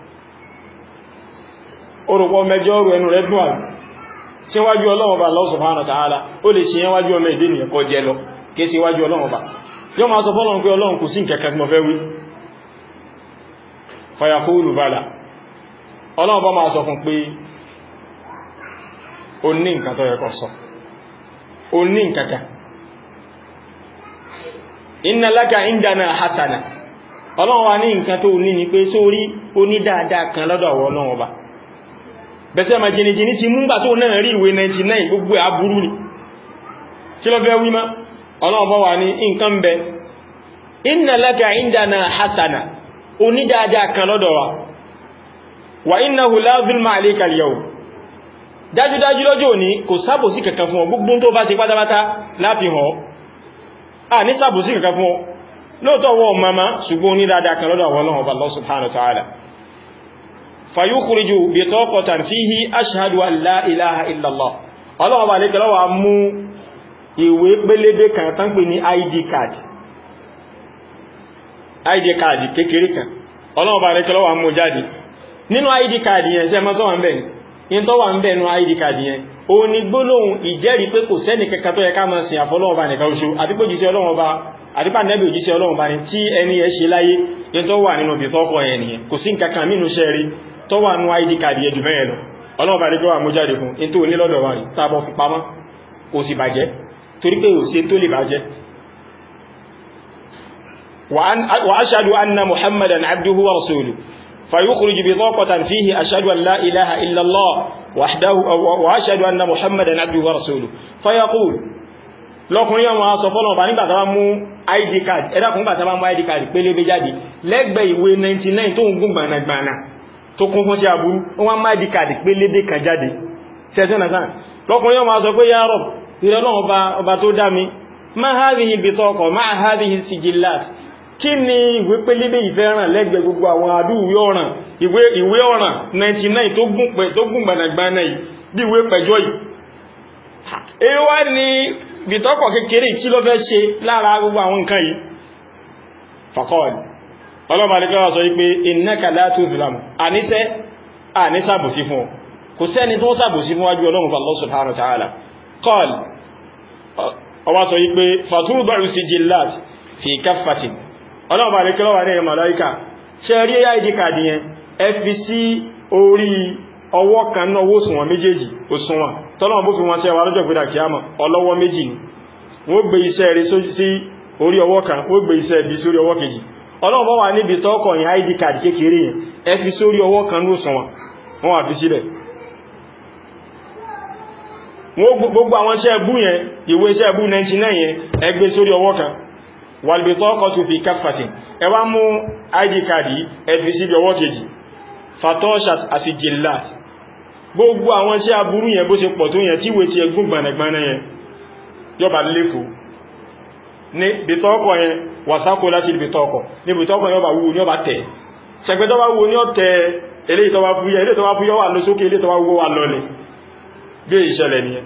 orùpọ̀ mẹjọ ọrù ẹnu rẹ̀ dùn àrùn tí wájú ọlọ́run bá Allah subhanahu wa ta'ala ó lè ṣe wájú ọmọ ìdí nìyàn kọ jẹ lọ kí sí wájú ọlọ́run bá yọ máa sọ fọ́lọ́run pé ọlọ́run kò sí kẹkẹ mo fẹ́ wí fayaqulu bala ọlọ́run bá máa sọ fún pé ó ní nǹkan tó yẹ kó sọ ó ní nǹkan kan inna laka indana hasana ọlọ́run wa ní nǹkan tó ní ni pé sórí oní dáadáa kan lọ́dọ̀ àwọn ọlọ́run ọba bẹ̀sẹ̀ ma jìnìjìnì ti múgbà tó náà rí ìwé 99 gbogbo aburú ni kí lọ bẹ́ wímá ọlọ́run bá wà ní nǹkan bẹ inna laka indana hasana oní dáadáa kan lọ́dọ̀ wa wa innahu la zulma alayka al-yawm dájúdájú lọ́jọ́ òní kò sábòsí kankan fún ọ gbogbo tó bá ti pátápátá láti hàn a ní sàbòsí kankan fún ọ lóòtọ́ wọ́n mama ṣùgbọ́n ní dáadáa kan lọ́dọ̀ àwọn ọlọ́run Allah subhanahu wa ta'ala fayukhriju bitaqatan fihi ashhadu an la ilaha illallah ọlọ́run bá lẹ́kẹ̀ẹ́ lọ́wọ́ mú ìwé pélébé kan tán pè ní id card id card kékeré kan ọlọ́run bá lẹ́kẹ̀ẹ́ lọ́wọ́ mú jáde nínú id card yẹn ṣe mọ́ tó wà ń bẹ̀ ní tó wà ń bẹ̀ nínú id card yẹn ó ní gbólóhùn ìjẹ́rìí pé kò sẹ́ni kankan tó yẹ ká máa sìn àfọlọ́run bá nìkan oṣù àti pé jíṣẹ́ ọlọ́run bá àdípà nẹ́bì òjíṣẹ́ ọlọ́run bá ní tí ẹni ẹ ṣe láyé ní tó wà nínú bí tọ́kọ̀ ẹ̀ nìyẹn kò sí nǹkankan mínú ṣẹ́ rí tó wà nú id card yẹ jù mẹ́rin lọ ọlọ́run bá ní kí wà mú jáde fún in tó ní lọ́dọ̀ wà rí tàbọ̀ fi pamọ́ kò sì bàjẹ́ torí pé òsì tó lè bàjẹ́ wa ashhadu anna muhammadan abduhu wa rasuluhu فيخرج بطاقة فيه أشهد أن لا إله إلا الله وحده وأشهد أن محمدا عبده ورسوله فيقول lọ́kùnrin ọmọ aṣọ fọ́lọ̀ bá nígbà tàbá mú id card ẹ̀dàkùn nígbà tàbá mú id card pélébé jáde lẹ́gbẹ̀ ìwé 99 tó ń gún gbànàgbànà tó kún fún sí àbúrú wọ́n má id card pélébé kan jáde ṣẹ́tẹ́nà sáà lọ́kùnrin ọmọ aṣọ pé ya Rabb ìrọlọ́wọ́ ọba tó dá mi ma hadhihi bitaqa ma hadhihi sijillat kí ni ìwé pélébé ìfẹ́ràn lẹ́gbẹ̀ gbogbo àwọn àdúwé ọ̀ràn ìwé ọ̀ràn 99 tó gún gbànàgbànà yìí bí ìwé pẹ̀jọ́ yìí èyí wá ní bìtọ́pọ̀ kékeré kí ló fẹ́ ṣe lára gbogbo àwọn nǹkan yìí fàkọ́ọ̀lì ọlọ́bàá ní kọ́wàá sọ wípé innaka la tuzlamu àníṣẹ́ àníṣàbòsí fún ọ kò sẹ́ni tó sàbòsí fún wájú ọlọ́run Allah subhanahu wa ta'ala qal ọwá sọ yí pé fatúrúbàrù sí jillat fi kaffatin ọlọ́ọ̀bà rẹ̀ kílọ́wà ní màláíkà ṣe rí id card yẹn ẹ fi sí orí ọwọ́ kan náà owó òṣùwọ̀n méjèèjì òṣùwọ̀n tọ́lọ́wọ́ bó fi wọn sí ẹwà lọ́jọ́ gbéra kìámà ọlọ́wọ́ méjì ni wọ́n gbé iṣẹ́ rẹ̀ sí orí ọwọ́ kan wọ́n gbé iṣẹ́ ibi sórí ọwọ́ kejì ọlọ́wọ́ bá wà níbi tọ́kọ̀ yẹn id card kékeré yẹn ẹ fi sórí ọwọ́ kan ní òṣùwọ̀n wọ́n wà fi síbẹ̀ wọ́n gbogbo àwọn iṣẹ́ ẹbú yẹn ìwé iṣẹ́ ẹbú 99 yẹn ẹ gbé sórí ọwọ́ kan wàlbìtọ́kọ̀ tó fi káfàtì ẹ wá mú id card yìí ẹ fi síbi ọwọ́ kejì fatoshat àti jillat gbogbo àwọn iṣẹ́ aburú yẹn bó ṣe pọ̀ tó yẹn tí ìwé ti ẹgún gbanagbana yẹn yọba léfò ní bìtọ́kọ̀ yẹn wàsákò láti bìtọ́kọ̀ ní bìtọ́kọ̀ yọba wúwo ní ọba tẹ̀ ṣẹgbẹ́ tó bá wúwo ní ọ̀tẹ̀ eléyìí tó bá fúyẹ́ eléyìí tó bá fúyẹ́ wà lọ sókè eléyìí tó bá wúwo wà lọlẹ̀ bí ìṣẹ̀lẹ̀ ni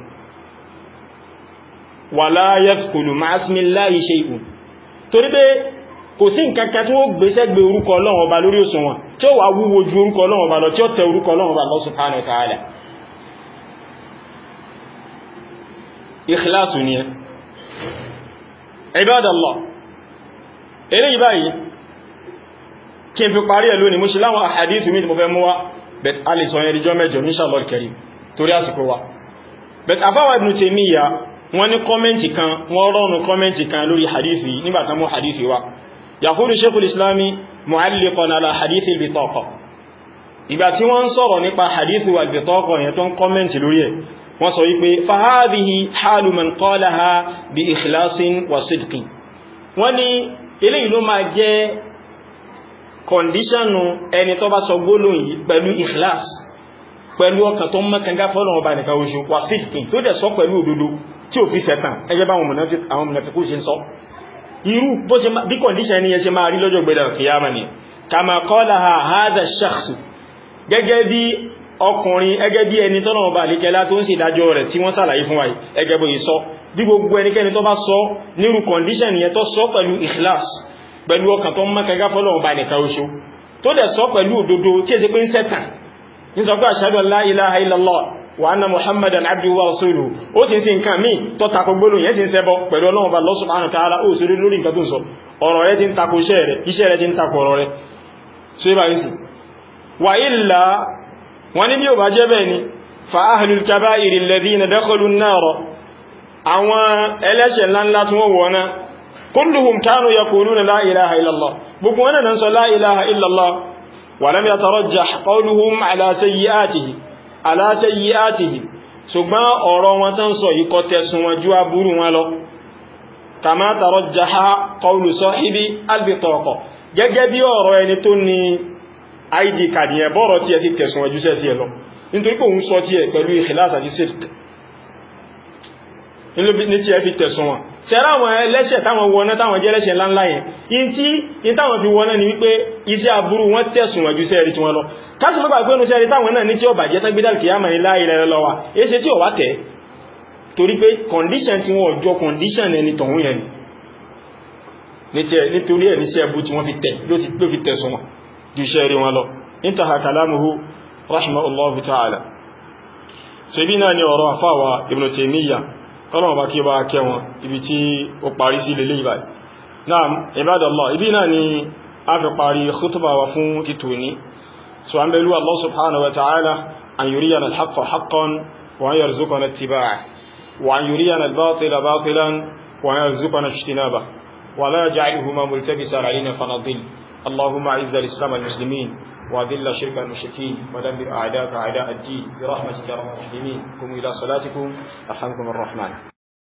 wala yadkhulu ma'a ismillahi shay'un torí pé kò sí nǹkankan tí ó gbéṣẹ́ gbé orúkọ Ọlọ́run ọba lórí òṣùwọ̀n tí ó wà wúwo ju orúkọ Ọlọ́run ọba lọ tí ó tẹ orúkọ Ọlọ́run ọba Allah subhanahu wa ta'ala ikhlasu ni ẹ ibadallah eléyìí báyìí kí n fi parí ẹ̀ lónìí mo ṣe láwọn àhàdìsù mi tí mo fẹ́ mú wá bet a lè sọ yẹn ríjọ́ mẹ́jọ inshallah al-karim torí àsìkò wa bet àbáwà Ibn Taymiyyah wọ́n ní kọ́mẹ́ntì kan wọ́n rọ́nù kọ́mẹ́ntì kan lórí hadithi nígbàtà mú hadithi wa yaqulu shaykhul islami mu'alliqan ala hadithi al-bitaqa ìgbà tí wọ́n sọ̀rọ̀ nípa hadithi wa al-bitaqa yẹn tó ń kọ́mẹ́ntì lórí ẹ̀ wọ́n sọ wípé fahadihi halu man qalaha bi ikhlasin wa sidqin wọ́n ní eléyìí ló máa jẹ́ kọndíṣànù ẹni tó bá sọ gbólóhùn yìí pẹ̀lú ikhlas pẹ̀lú ọkàn tó mọ́kànlá fọ́lọ̀wọ̀n bá nìkan oṣù wà sídìkì tó dẹ̀ sọ pẹ̀lú òdodo tí ò fi sẹ̀tàn ẹgbẹ́ bá àwọn mùnàfikú ṣe ń sọ irú bí kọndíṣàn ni yẹ ṣe máa rí lọ́jọ́ gbẹ̀dẹ̀ kìyàmà ni kama qalaha hadha ash-shakhs gẹ́gẹ́ bí ọkùnrin ẹgẹ́ bí ẹni tọ́nà ọba àlékẹ́lá tó ń sì dájọ́ rẹ̀ tí wọ́n sàlàyé fún wáyé ẹgẹ́ bó yìí sọ bí gbogbo ẹnikẹ́ni tó bá sọ nírú kọndíṣàn yẹn tó sọ pẹ̀lú ikhlas pẹ̀lú ọkàn tó mọ́kànlá fọ́lọ̀wọ̀n bá nìkan oṣù tó dẹ̀ sọ pẹ̀lú òdodo tí è pé ń sẹ́tàn ní sọ pé ashhadu an la ilaha illallah wa anna muhammadan abduhu wa rasuluhu ó sì ń sin nǹkan míì tó takò gbólóhùn yẹn sì ń ṣẹbọ pẹ̀lú ọlọ́run bá Allah subhanahu wa ta'ala ó sì rí lórí nǹkan tó ń sọ ọ̀rọ̀ rẹ̀ ti ń takò iṣẹ́ rẹ̀ iṣẹ́ rẹ̀ ti ń takò ọ̀rọ̀ rẹ̀ so ibà yìí sì wà illa wọn ní bí ò bá jẹ́ bẹ́ẹ̀ ni fa ahlul kaba'iri alladhina dakhalu an-nar àwọn ẹlẹ́ṣẹ̀ ńláńlá tí wọ́n wọ̀ náà kulluhum kanu yaquluna la ilaha illallah gbogbo wọn náà sọ la ilaha illallah ولم يترجح قولهم على سيئاته على سيئاته ṣùgbọ́n ọ̀rọ̀ wọn tán sọ yìí kò tẹ̀sùn wọn ju aburú wọn lọ kama tarajjaha qawlu sahibi albitaqa gẹ́gẹ́ bí ọ̀rọ̀ ẹni tó ní id card yẹn bọ́rọ̀ tí ẹ sì tẹ̀sùn wọn ju sẹ́sí ẹ lọ nítorí pé òun sọ tí ẹ pẹ̀lú ikhlas àti sidq ní tí ẹ fi tẹ̀sùn wọn ṣẹ́rá àwọn ẹlẹ́ṣẹ̀ táwọn wọná táwọn jẹ́ ẹlẹ́ṣẹ̀ ńláńlá yẹn in tí in táwọn fi wọná ni wípé iṣẹ́ aburú wọn tẹ̀sùn wọ̀jú sẹ́ẹ̀rí tí wọ́n lọ káṣì mọ́gbà pé nùsẹ́rí táwọn náà ní tí ó bàjẹ́ tán gbídà kìí àmà ní láìlẹ̀ lọ́wà èṣe tí ó wá tẹ̀ torí pé condition tí wọ́n jọ condition ẹni tọ̀hún yẹn nítorí ẹ̀ níṣẹ́ ẹbú tí wọ́n fi tẹ̀ ló fi tẹ̀sùn wọn ju iṣẹ́ rí wọn lọ intaha kalamuhu rahimahullahu ta'ala so ibi náà ni ọ̀rọ̀ àfáwà Ibn Taymiyyah kọ́lọ̀ bá kí bá kẹ́ wọn ibi tí ó parí sí lélé ìbáyìí náà ibadallah ibi náà ni a fi parí khutba wa fún títò ní so an bẹ̀lú Allah subhanahu wa ta'ala an yuriyana al-haqqa haqqan wa an yarzuqana ittiba'ah wa an yuriyana al-batila batilan wa an yarzuqana ijtinabah wa la yaj'alhuma multabisan alayna fanadil اللهم اعز الاسلام والمسلمين وأذل شرك المشركين ودمر أعداءك أعداء الدين برحمتك يا رب الراحمين قوموا إلى صلاتكم رحمكم الرحمن